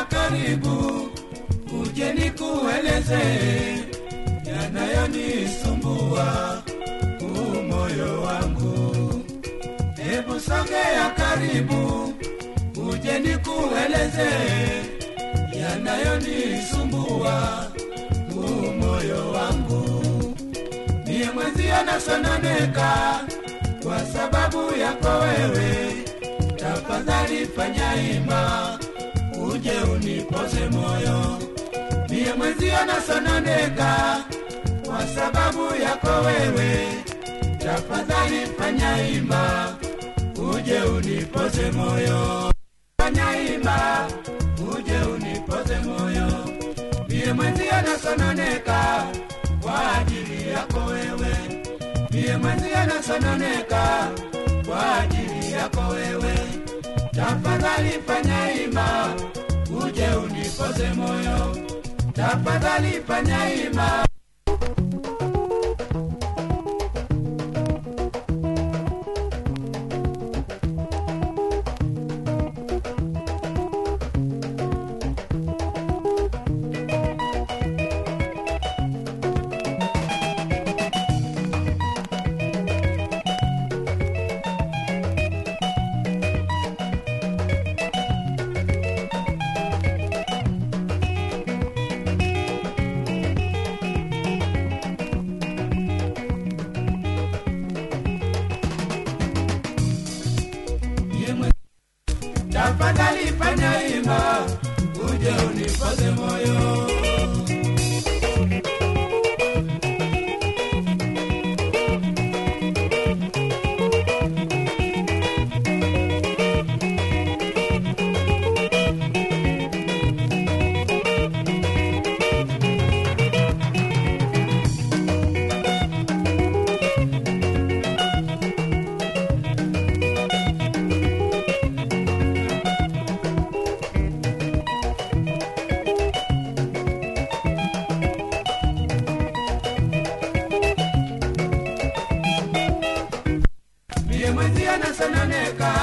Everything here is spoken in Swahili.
sogea karibu, uje nikueleze yanayonisumbua huu moyo wangu. Hebu sogea karibu, uje nikueleze yanayonisumbua huu moyo wangu. Niye mwenzio nasononeka kwa sababu yako wewe, tafadhali fanya hima uje unipoze moyo. Niye mwenzio nasononeka kwa sababu yako wewe, tafadhali fanya hima uje unipoze moyo. Fanya hima uje unipoze moyo. Niye mwenzio nasononeka kwa ajili yako wewe, niye mwenzio nasononeka kwa ajili yako wewe. Tafadhali fanya hima uje unipoze moyo, tafadhali fanya hima. Niye mwe- Tafadhali fanya hima uje unipoze moyo. Mie mwenzio nasononeka